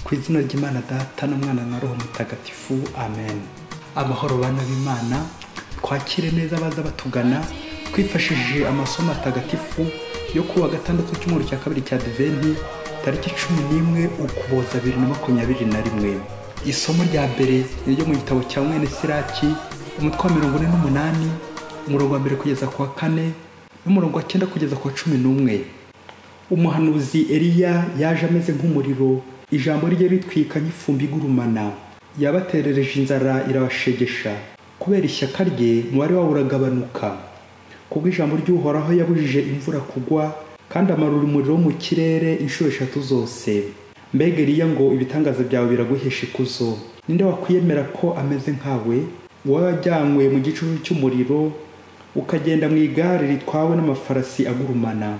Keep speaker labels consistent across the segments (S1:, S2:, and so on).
S1: ku izina ry'imana data n'umwana na roho mutagatifu amen amahoro bana b'imana twakire neza abaza batugana twifashishije amasomo atagatifu yo ku wa gatandatu cy'umweru cya kabiri cya diventi tariki cumi n'imwe ukuboza bibiri na makumyabiri na rimwe isomo rya mbere ni iryo mu gitabo cya mwene siraki umutwe wa mirongo ine n'umunani umurongo wa mbere kugeza ku wa kane n'umurongo wa cyenda kugeza ku wa cumi n'umwe umuhanuzi eliya yaje ameze nk'umuriro ijambo rye ritwika nk'ifumbi igurumana yabaterereje inzara irabashegesha kubera ishyaka rye umubare wabo uragabanuka kubwo ijambo ry'uhoraho yabujije imvura kugwa kandi amarura umuriro wo mu kirere inshuro eshatu zose mbega eriya ngo ibitangaza byawe biraguhesha ikuzo ninde wakwiyemera ko ameze nkawe wowe wajyanywe mu gicucu cy'umuriro ukagenda mu igare ritwawe n'amafarasi agurumana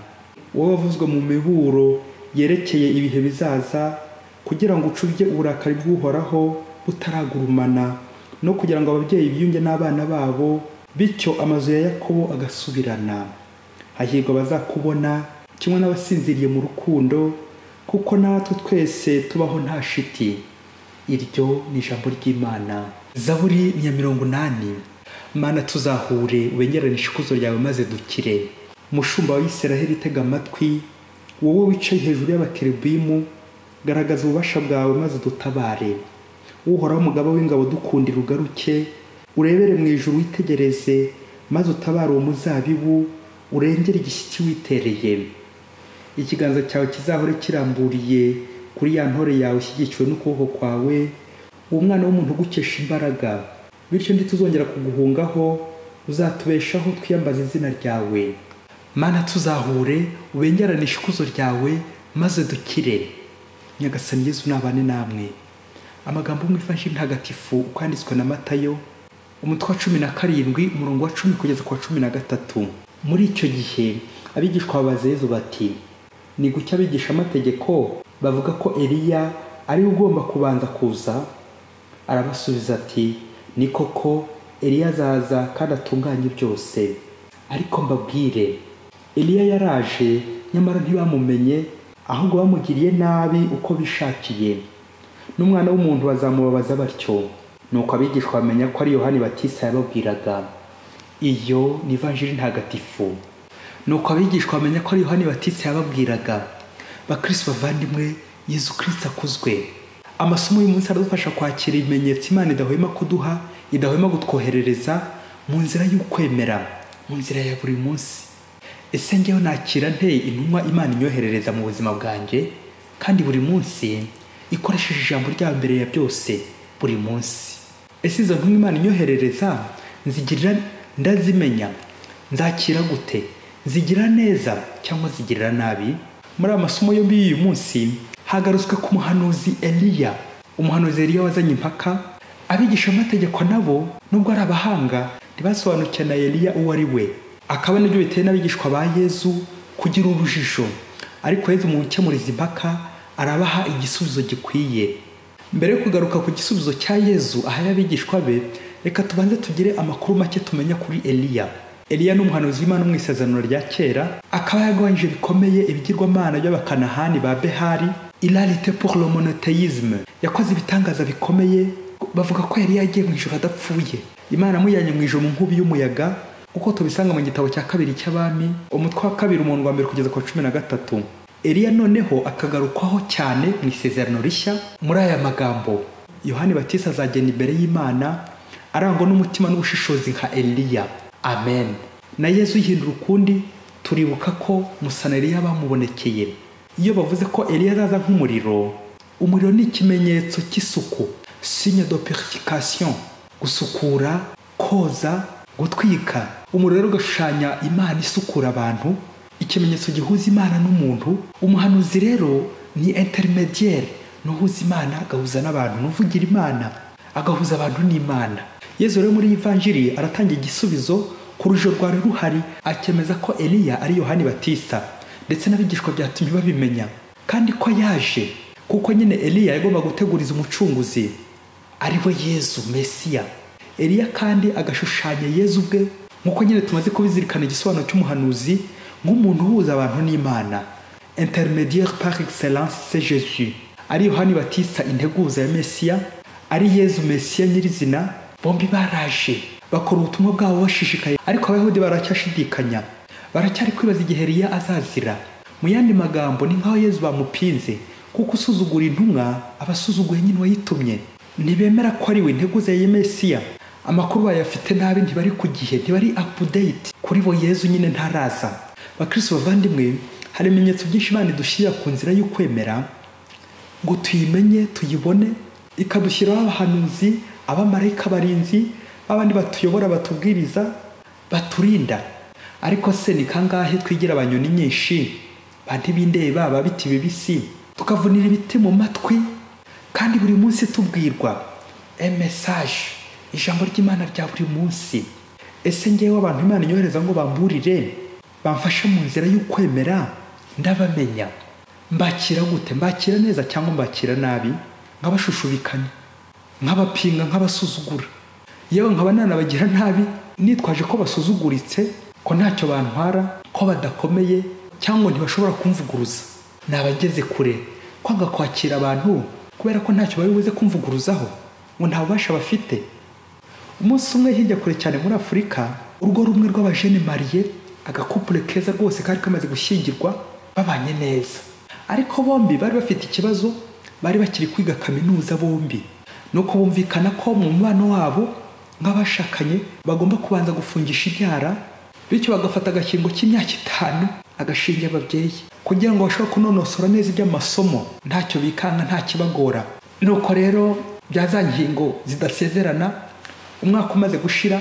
S1: wowe wavuzwe mu miburo yerekeye ibihe bizaza kugira ngo ucubye uburakari bw'uhoraho butaragurumana no kugira ngo ababyeyi biyunge n'abana babo bityo amazu ya yakobo agasubirana hahirwa bazakubona kimwe n'abasinziriye mu rukundo kuko natwe twese tubaho nta shiti iryo ni ijambo ry'imana zaburi ya mirongo inani mana tuzahure ubengerane ikuzo ryawe maze dukire mushumba wa Isiraheli itega amatwi wowe wicaye hejuru y'abakerubimu garagaza ububasha bwawe maze dutabare uhoraho umugabo w'ingabo dukundira ugaruke urebere mu ijuru witegereze maze utabare uwo muzabibu urengere igishyitsi witereye ikiganza cyawe kizahore kiramburiye kuri ya ntore yawe ishyigikiwe n'ukuboko kwawe uwo mwana w'umuntu ugukesha imbaraga bityo ntituzongera kuguhungaho uzatubeshaho twiyambaza izina ryawe mana tuzahure ubengeranishe ikuzo ryawe maze dukire nyagasani yezu nabane namwe amagambo mwifashe ntagatifu uko yanditswe na matayo umutwe wa cumi na karindwi umurongo wa cumi kugeza ku wa cumi na gatatu muri icyo gihe abigishwa babaza yezu bati ni gucya abigisha amategeko bavuga ko eliya ariwe ugomba kubanza kuza arabasubiza ati ni koko eliya azaza kandi atunganye byose ariko mbabwire eliya yaraje nyamara ntibamumenye ahubwo bamugiriye nabi uko bishakiye n'umwana w'umuntu bazamubabaza batyo nuko abigishwa bamenya ko ari yohani batisa yababwiraga iyo ni ivanjiri ntagatifu nuko abigishwa bamenya ko ari yohani batitse yababwiraga bakristo bavandimwe yezu kirisita akuzwe amasomo y'umunsi aradufasha kwakira ibimenyetso imana idahwema kuduha idahwema kutwoherereza mu nzira y'ukwemera mu nzira ya buri munsi ese ngewe nakira nte intumwa imana inyoherereza mu buzima bwanjye kandi buri munsi ikoresheje ijambo rya mbere ya byose buri munsi ese izo ntumwa imana inyoherereza nzigirira ndazimenya nzakira gute zigira neza cyangwa zigirira nabi muri aya masomo yombi y'uyu munsi hagarutswe ku muhanuzi eliya umuhanuzi eliya wazanye impaka abigisha amategeko nabo nubwo ari abahanga ntibasobanukiwe na eliya uwo ari we akaba nibyo biteye n'abigishwa ba yezu kugira urujijo ariko yezu mu gukemuriza impaka arabaha igisubizo gikwiye mbere yo kugaruka ku gisubizo cya yezu ahaye abigishwa be reka tubanze tugire amakuru make tumenya kuri eliya eliya ni umuhanuzi w'imana mu isezerano rya kera akaba yarwanyije bikomeye ibigirwamana by'abakanahani ba behari irarite pour le monoteyisme yakoze ibitangaza bikomeye bavuga ko yari yagiye mu ijoro adapfuye imana amujyanye mu ijoro mu nkubi y'umuyaga uko tubisanga mu gitabo cya kabiri cy'abami umutwe wa kabiri umuntu wa mbere kugeza ku wa cumi na gatatu eliya noneho akagarukwaho cyane mu isezerano rishya muri aya magambo yohani batisi azagenda imbere y'imana arangwa n'umutima n'ubushishozi nka eliya amen na yezu uhindura ukundi turibuka ko musanariya bamubonekeye iyo bavuze ko eliya azaza nk'umuriro umuriro ni ikimenyetso cy'isuku signe de purification gusukura koza gutwika umuriro rero ugashushanya imana isukura abantu ikimenyetso gihuza imana n'umuntu umuhanuzi rero ni intermediaire n'uhuza imana agahuza n'abantu n'uvugira imana agahuza abantu n'imana yezu rero muri ivanjiri aratanga igisubizo ku rujo rwari ruhari akemeza ko eliya ari yohani batista ndetse n'abigishwa byatumye babimenya kandi ko yaje kuko nyine eliya yagomba guteguriza umucunguzi ari we yezu mesiya eliya kandi agashushanya yezu ubwe nk'uko nyine tumaze kubizirikana igisobanuro cy'umuhanuzi nk'umuntu uhuza abantu n'imana intermediaire par excellence c'est Jésus ari yohani batista integuza ya mesiya ari yezu mesiya nyirizina bombi baraje bakora ubutumwa bwabo bashishikaye ariko abayahudi baracyashidikanya baracyari kwibaza igihe Eliya azazira mu yandi magambo ni nk'aho yezu bamupinze kuko usuzugura intumwa aba asuzuguye nyine uwayitumye ntibemera ko ari we integuza ya mesiya amakuru bayafite nabi ntibari ku gihe ntibari apudeyiti kuri bo yezu nyine ntaraza bakirisi bavandimwe hari ibimenyetso byinshi bandi dushyira ku nzira y'ukwemera ngo tuyimenye tuyibone ikadushyiraho abahanuzi abamarayika barinzi b'abandi batuyobora batubwiriza baturinda ariko se ni kangahe twigira abanyoni nyinshi ba ntibindeba baba biti bibisi tukavunira ibiti mu matwi kandi buri munsi tubwirwa emesaje ijambo ry'imana rya buri munsi ese ngewe abantu imana inyohereza ngo bamburire bamfashe mu nzira y'ukwemera ndabamenya mbakira gute mbakira neza cyangwa mbakira nabi nk'abashushubikana nk'abapinga nk'abasuzugura yewe nkaba nanabagira nabi nitwaje ko basuzuguritse ko ntacyo bantwara ko badakomeye cyangwa ntibashobora kumvuguruza ni abageze kure kwanga kwakira abantu kubera ko ntacyo bari buze kumvuguruzaho ngo nta bubasha bafite umunsi umwe hirya kure cyane muri afurika urugo rumwe rw'abajene mariye agakupure keza rwose kari kamaze gushyingirwa babanye neza ariko bombi bari bafite ikibazo bari bakiri kwiga kaminuza bombi ni uko bumvikana ko mu mubano wabo nk'abashakanye bagomba kubanza gufungisha ibyara bityo bagafata agakingo cy'imyaka itanu agashinga ababyeyi kugira ngo bashobore kunonosora neza iby'amasomo ntacyo bikanga nta kibagora nuko rero bya za ngingo zidasezerana umwaka umaze gushira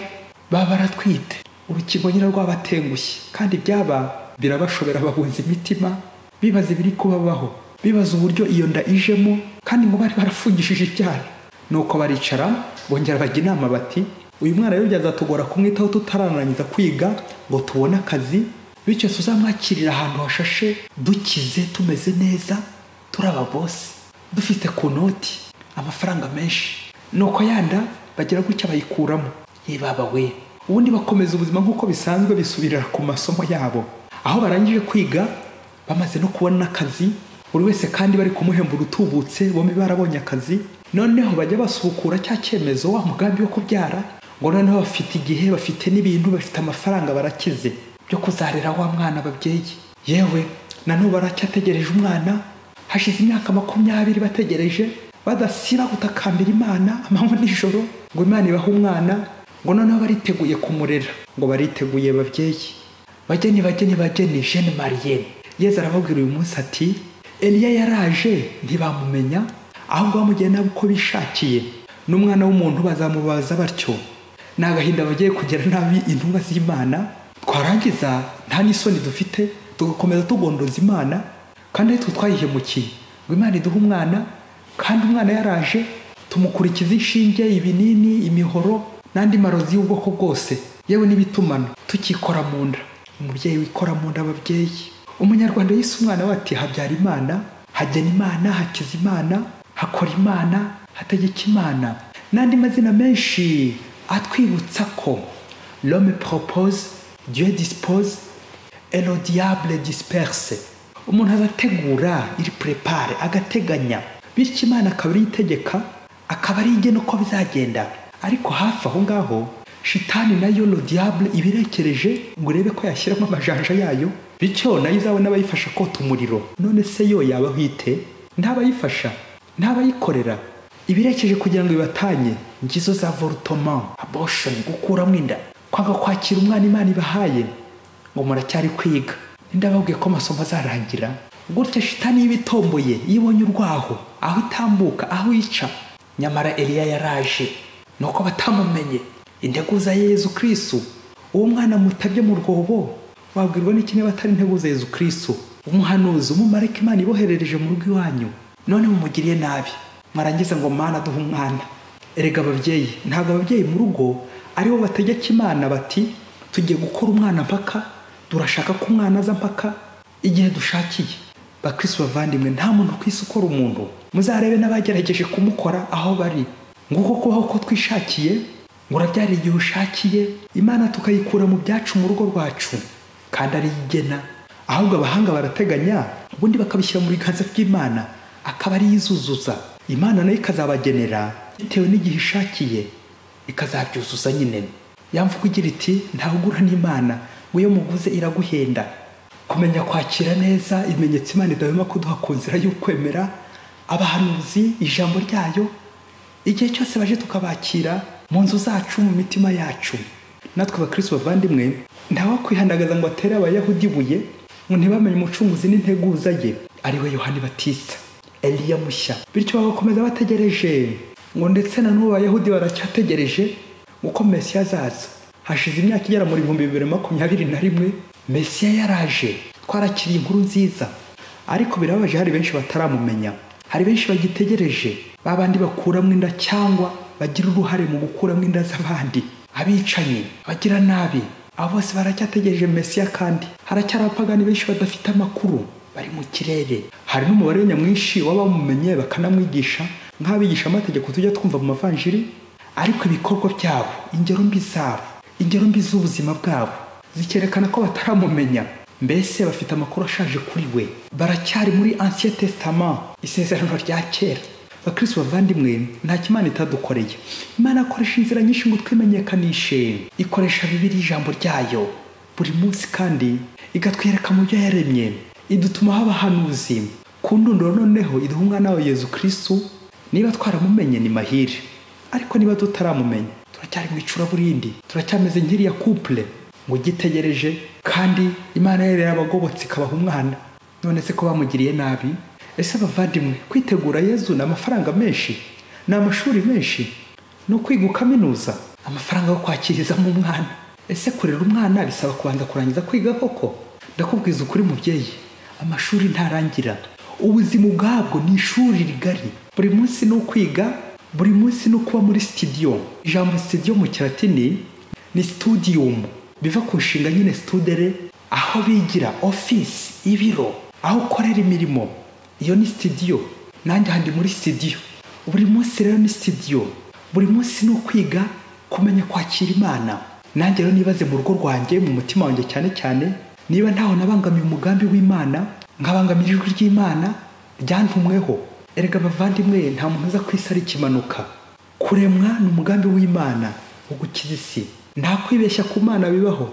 S1: baba baratwite urukingo nyine rwabatengushye kandi byaba birabashobera babunza imitima bibaza ibiri kubabaho bibaza uburyo iyo nda ijemo kandi ngo bari barafungishije ibyara nuko baricara bongera bajya inama bati uyu mwana rero byazatugora kumwitaho tutararangiza kwiga ngo tubone akazi bityo tuzamwakirira ahantu hashashe dukize tumeze neza turi ababosi dufite ku noti amafaranga menshi nuko yanda bagira gutya bayikuramo yebaba we ubundi bakomeza ubuzima nk'uko bisanzwe bisubirira ku masomo yabo aho barangije kwiga bamaze no kubona akazi buri wese kandi bari kumuhemba urutubutse bombi barabonye akazi noneho bajya basubukura cya cyemezo wa mugambi wo kubyara ngo noneho bafite igihe bafite n'ibintu bafite amafaranga barakize byo kuzarera wa mwana babyeyi yewe nanone baracyategereje umwana hashize imyaka makumyabiri bategereje badasira gutakambira imana amanywa nijoro ngo imana ibahe umwana ngo noneho bariteguye kumurera ngo bariteguye babyeyi bageni bageni bageni jene mariyene yeza arababwira uyu munsi ati eliya yaraje ntibamumenya ahubwo bamugeye nabo uko bishakiye n'umwana w'umuntu bazamubaza batyo ni agahinda bagiye kugira nabi intumwa z'imana twarangiza nta n'isoni dufite tugakomeza tugondoza imana kandi ari twe twayihemukiye ngo imana iduhe umwana kandi umwana yaraje tumukurikiza inshinge ibinini imihoro n'andi marozi y'ubwoko bwose yewe n'ibitumano tukikora mu nda umubyeyi wikora mu nda ababyeyi umunyarwanda yise umwana we ati habyara imana hagena imana hakiza imana hakora imana hategeka imana n'andi mazina menshi atwibutsa ko l'homme propose dieu dispose et le diable disperse umuntu agategura iri prepare agateganya bityo imana akaba ariyo itegeka akaba ariyo igena uko bizagenda ariko hafi aho ngaho shitani nayo diable iba irekereje ngo urebe ko yashyiramo amajanja yayo bityo nayo izabona abayifasha kota umuriro none se yo yaba ahwite ntabayifasha ntabayikorera ibirekeje kugira ngo bibatanye ngizo za volutoma aboshoni gukuramo inda kwanga kwakira umwana imana ibahaye ngo muracyari kwiga ndababwiye ko amasomo azarangira gutya shitani y'ibitomboye iyo ibonye urwaho aho itambuka aho ica nyamara eliya yaraje nuko batamumenye integuza yezu kirisitu uwo mwana mutabye mu rwobo wabwirwa n'iki niba atari integuza yezu kirisitu umuhanuzi umumarika imana iboherereje mu rugo iwanyu none mumugiriye nabi mwarangiza ngo mwana aduhe umwana erega ababyeyi ntabwo ababyeyi mu rugo aribo bategeka imana bati tugiye gukora umwana mpaka turashaka ko umwana aza mpaka igihe dushakiye bakirisitu bavandimwe nta muntu ku isi ukora umuntu muzarebe n'abagerageje kumukora aho bari nguko kubaho ko twishakiye ngo urabyara igihe ushakiye imana tukayikura mu byacu mu rugo rwacu kandi ari igena ahubwo abahanga barateganya ubundi bakabishyira mu biganza by'imana akaba ari yuzuza imana nayo ikazabagenera bitewe n'igihe ishakiye ikazabyuzuza nyine yamvuga igira iti ntawugura n'imana ngo iyo muguze iraguhenda kumenya kwakira neza ibimenyetso imana idahwema kuduha ku nzira y'ukwemera abahanuzi ijambo ryayo igihe cyose baje tukabakira mu nzu zacu mu mitima yacu natwe abakristo bavandimwe ntawakwihandagaza ngo atere abayahudi ibuye ngo ntibamenye umucunguzi n'integuza ye ari we yohani batista eliya mushya bityo bagakomeza bategereje ngo ndetse na n'ubu abayahudi baracyategereje uko mesiya azaza hashize imyaka igera muri ibihumbi bibiri makumyabiri na rimwe mesiya yaraje twarakiriye inkuru nziza ariko birababaje hari benshi bataramumenya hari benshi bagitegereje babandi bakuramo inda cyangwa bagira uruhare mu gukuramo inda z'abandi abicanyi bagira nabi abo bose baracyategereje mesiya kandi haracyari abapagani benshi badafite amakuru bari mu kirere hari n'umubare nyamwinshi w'abamumenye bakanamwigisha nk'abigisha amategeko tujya twumva mu mavanjiri ariko ibikorwa byabo ingero mbi zabo ingero mbi z'ubuzima bwabo zikerekana ko bataramumenya mbese bafite amakuru ashaje kuri we baracyari muri ancien testament isezerano rya kera bakristo bavandimwe nta kimana itadukoreye imana akoresha inzira nyinshi ngo twimenyekanishe ikoresha bibiri ijambo ryayo buri munsi kandi igatwereka mu byo yaremye idutuma haba hanuzi ku ndunduro noneho iduha umwana wa yezu kristo niba twaramumenye ni mahire ariko niba tutaramumenye turacyari mu icuraburindi turacyameze nk'iriya couple ngo ugitegereje kandi imana yari yarabagobotse ikabaha umwana none se ko bamugiriye nabi ese abavandimwe kwitegura yezu ni amafaranga menshi ni amashuri menshi no kwiga ukaminuza amafaranga yo kwakirizamo umwana ese kurera umwana bisaba kubanza kurangiza kwiga koko ndakubwiza ukuri mubyeyi amashuri ntarangira ubuzima ubwabwo ni ishuri rigari buri munsi ni ukwiga buri munsi ni ukuba muri sitidiyo ijambo sitidiyo mu kiratini ni situdiyomu biva ku nshinga nyine studere aho bigira ofisi ibiro aho ukorera imirimo iyo ni sitidiyo nanjye handi muri sitidiyo buri munsi rero ni sitidiyo buri munsi ni ukwiga kumenya kwakira imana nanjye rero nibaze mu rugo rwanjye mu mutima wanjye cyane cyane niba ntaho nabangamiye umugambi w'imana nkabangamira ijwi ry'imana ryantumweho erega abavandimwe nta muntu uza ku isi ari ikimanuka kuremwa ni umugambi w'imana wo gukiza isi nta kwibeshya ku mana bibaho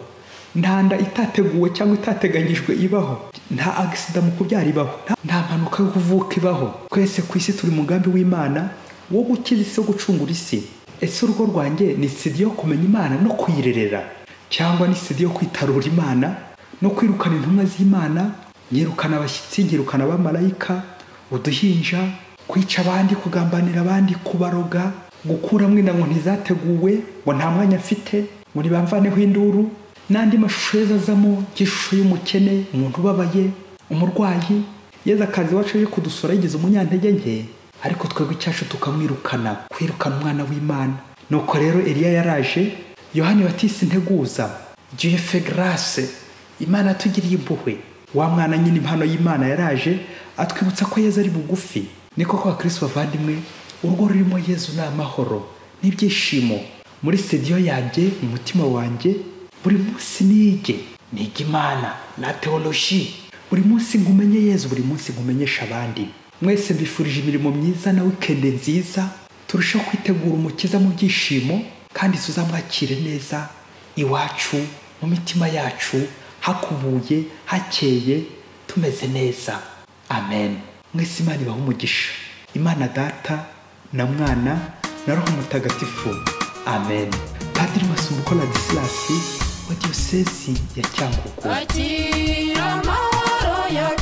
S1: nta nda itateguwe cyangwa itateganyijwe ibaho nta agisida mu kubyara ibaho nta mpanuka yo kuvuka ibaho twese ku isi turi umugambi w'imana wo gukiza isi wo gucungura isi ese urugo rwanjye ni sidi yo kumenya imana no kuyirerera cyangwa ni sidi yo kwitarura imana no kwirukana intumwa z'imana nyirukana abashyitsi nyirukana abamarayika uduhinja kwica abandi kugambanira abandi kubaroga gukuramo inda ngo ntizateguwe ngo nta mwanya mfite ngo ntibamvaneho induru n'andi mashusho yeza azamo nk'ishusho y'umukene umuntu ubabaye umurwayi yeza akazi iwacu aje kudusura yigize umunyantege nke ariko twebwe icyacu tukamwirukana kwirukana umwana w'imana nuko rero eliya yaraje yohani batisi integuza jefe garase imana yatugiriye impuhwe wa mwana nyine impano y'imana yaraje atwibutsa ko yeza ari bugufi niko kwa kirisito bavandimwe urugo rurimo yezu ni amahoro n'ibyishimo muri sitidiyo yanjye mu mutima wanjye buri munsi nige niga imana na teoloji buri munsi ngumenye yezu buri munsi ngumenyesha abandi mwese mbifurije imirimo myiza na wikende nziza turushaho kwitegura umukiza mu byishimo kandi tuzamwakire neza iwacu mu mitima yacu hakubuye hakeye tumeze neza amen mwese imana ibahe umugisha imana data na mwana na roho mutagatifu amen padiri masumbuko ladisilasi wa diyosesi ya cyangugu
S2: Akira amahoro ya